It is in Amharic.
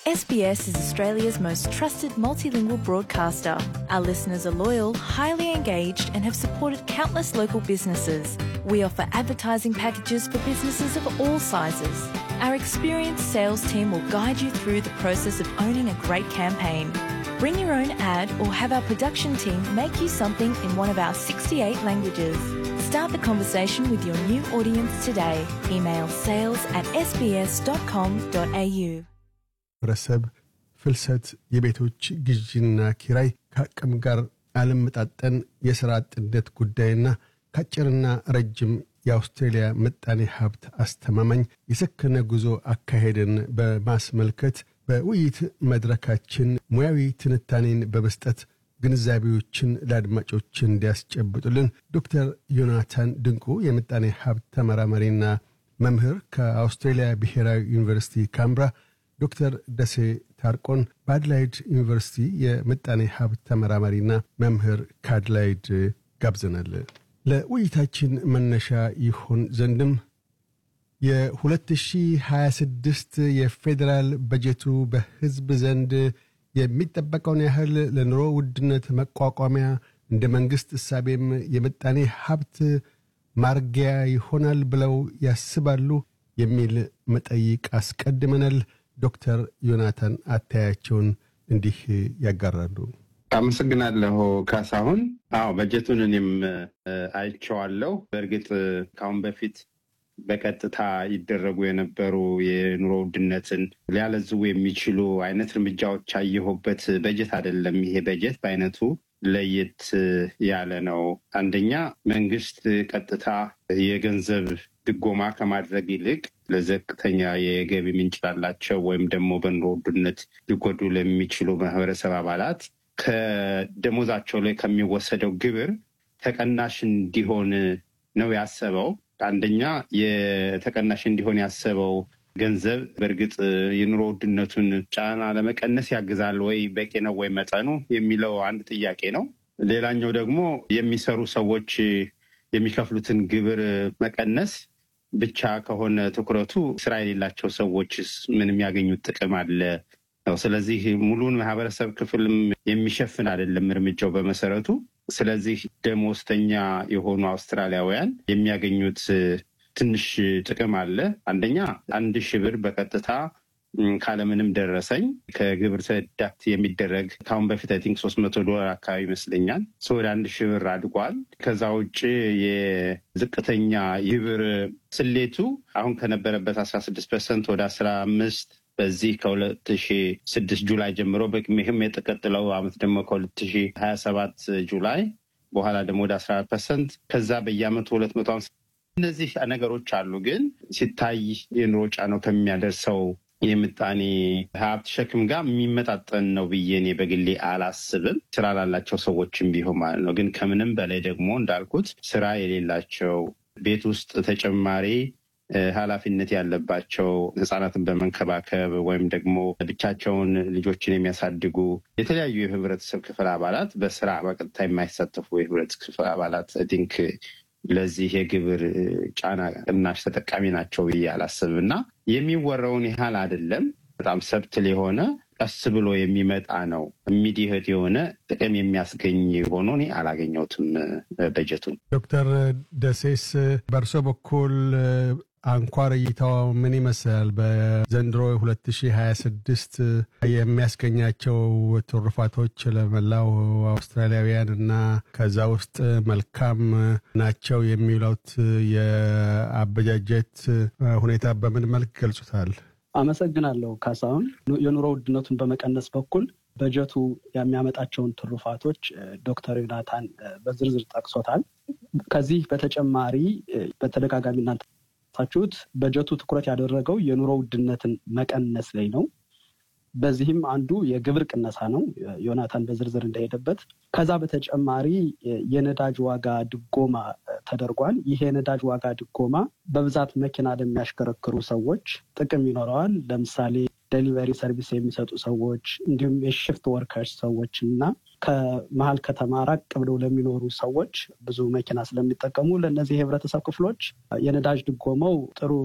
SBS is Australia's most trusted multilingual broadcaster. Our listeners are loyal, highly engaged, and have supported countless local businesses. We offer advertising packages for businesses of all sizes. Our experienced sales team will guide you through the process of owning a great campaign. Bring your own ad or have our production team make you something in one of our 68 languages. Start the conversation with your new audience today. Email sales at sbs.com.au. ህብረተሰብ ፍልሰት፣ የቤቶች ግዥና ኪራይ ከአቅም ጋር አለመጣጠን፣ የሥራ አጥነት ጉዳይና ከአጭርና ረጅም የአውስትሬልያ ምጣኔ ሀብት አስተማማኝ የሰከነ ጉዞ አካሄድን በማስመልከት በውይይት መድረካችን ሙያዊ ትንታኔን በመስጠት ግንዛቤዎችን ለአድማጮች እንዲያስጨብጡልን ዶክተር ዮናታን ድንቁ የምጣኔ ሀብት ተመራማሪና መምህር ከአውስትሬልያ ብሔራዊ ዩኒቨርሲቲ ካምብራ ዶክተር ደሴ ታርቆን በአድላይድ ዩኒቨርሲቲ የምጣኔ ሀብት ተመራማሪና መምህር ከአድላይድ ጋብዘናል። ለውይይታችን መነሻ ይሆን ዘንድም የ2026 የፌዴራል በጀቱ በሕዝብ ዘንድ የሚጠበቀውን ያህል ለኑሮ ውድነት መቋቋሚያ እንደ መንግሥት እሳቤም የምጣኔ ሀብት ማርጊያ ይሆናል ብለው ያስባሉ የሚል መጠይቅ አስቀድመናል። ዶክተር ዮናታን አታያቸውን እንዲህ ያጋራሉ። አመሰግናለሁ ካሳሁን። አዎ በጀቱን እኔም አይቼዋለሁ። በእርግጥ ከአሁን በፊት በቀጥታ ይደረጉ የነበሩ የኑሮ ውድነትን ሊያለዝቡ የሚችሉ አይነት እርምጃዎች ያየሁበት በጀት አይደለም። ይሄ በጀት በአይነቱ ለየት ያለ ነው። አንደኛ መንግስት ቀጥታ የገንዘብ ድጎማ ከማድረግ ይልቅ ለዘቅተኛ የገቢ ምንጭ ላላቸው ወይም ደግሞ በኑሮ ውድነት ሊጎዱ ለሚችሉ ማህበረሰብ አባላት ከደሞዛቸው ላይ ከሚወሰደው ግብር ተቀናሽ እንዲሆን ነው ያሰበው። አንደኛ የተቀናሽ እንዲሆን ያሰበው ገንዘብ በእርግጥ የኑሮ ውድነቱን ጫና ለመቀነስ ያግዛል ወይ፣ በቂ ነው ወይ መጠኑ የሚለው አንድ ጥያቄ ነው። ሌላኛው ደግሞ የሚሰሩ ሰዎች የሚከፍሉትን ግብር መቀነስ ብቻ ከሆነ ትኩረቱ ስራ የሌላቸው ሰዎችስ ምን የሚያገኙት ጥቅም አለ ነው። ስለዚህ ሙሉን ማህበረሰብ ክፍልም የሚሸፍን አይደለም እርምጃው በመሰረቱ። ስለዚህ ደሞዝተኛ የሆኑ አውስትራሊያውያን የሚያገኙት ትንሽ ጥቅም አለ። አንደኛ አንድ ሺህ ብር በቀጥታ ካለምንም ደረሰኝ ከግብር ተዳት የሚደረግ ከአሁን በፊት አይ ቲንክ ሶስት መቶ ዶላር አካባቢ ይመስለኛል ወደ አንድ ሺህ ብር አድጓል። ከዛ ውጭ የዝቅተኛ ግብር ስሌቱ አሁን ከነበረበት አስራ ስድስት ፐርሰንት ወደ አስራ አምስት በዚህ ከሁለት ሺ ስድስት ጁላይ ጀምሮ በቅሜህም የተቀጥለው አመት ደግሞ ከሁለት ሺ ሀያ ሰባት ጁላይ በኋላ ደግሞ ወደ አስራ አራት ፐርሰንት ከዛ በየአመቱ ሁለት መቶ ሀምሳ እነዚህ ነገሮች አሉ። ግን ሲታይ የኑሮ ጫናው ከሚያደርሰው የምጣኔ ሀብት ሸክም ጋር የሚመጣጠን ነው ብዬ እኔ በግሌ አላስብም። ስራ ላላቸው ሰዎችም ቢሆን ማለት ነው። ግን ከምንም በላይ ደግሞ እንዳልኩት ስራ የሌላቸው ቤት ውስጥ ተጨማሪ ኃላፊነት ያለባቸው ህጻናትን በመንከባከብ ወይም ደግሞ ብቻቸውን ልጆችን የሚያሳድጉ የተለያዩ የህብረተሰብ ክፍል አባላት በስራ በቀጥታ የማይሳተፉ የህብረተሰብ ክፍል አባላት ቲንክ ለዚህ የግብር ጫና ቅናሽ ተጠቃሚ ናቸው ብዬ አላስብም እና የሚወራውን ያህል አይደለም። በጣም ሰብትል የሆነ ቀስ ብሎ የሚመጣ ነው። ኢሚዲየት የሆነ ጥቅም የሚያስገኝ ሆኖ እኔ አላገኘሁትም በጀቱን። ዶክተር ደሴስ በእርሶ በኩል አንኳር እይታው ምን ይመስላል? በዘንድሮ 2026 የሚያስገኛቸው ትሩፋቶች ለመላው አውስትራሊያውያን እና ከዛ ውስጥ መልካም ናቸው የሚሉት የአበጃጀት ሁኔታ በምን መልክ ገልጹታል? አመሰግናለሁ ካሳሁን። የኑሮ ውድነቱን በመቀነስ በኩል በጀቱ የሚያመጣቸውን ትሩፋቶች ዶክተር ዮናታን በዝርዝር ጠቅሶታል። ከዚህ በተጨማሪ በተደጋጋሚ እናንተ ታችሁት በጀቱ ትኩረት ያደረገው የኑሮ ውድነትን መቀነስ ላይ ነው። በዚህም አንዱ የግብር ቅነሳ ነው፣ ዮናታን በዝርዝር እንደሄደበት። ከዛ በተጨማሪ የነዳጅ ዋጋ ድጎማ ተደርጓል። ይህ የነዳጅ ዋጋ ድጎማ በብዛት መኪና ለሚያሽከረክሩ ሰዎች ጥቅም ይኖረዋል። ለምሳሌ ዴሊቨሪ ሰርቪስ የሚሰጡ ሰዎች እንዲሁም የሽፍት ወርከርስ ሰዎች እና ከመሀል ከተማ ራቅ ብለው ለሚኖሩ ሰዎች ብዙ መኪና ስለሚጠቀሙ ለእነዚህ የህብረተሰብ ክፍሎች የነዳጅ ድጎማው ጥሩ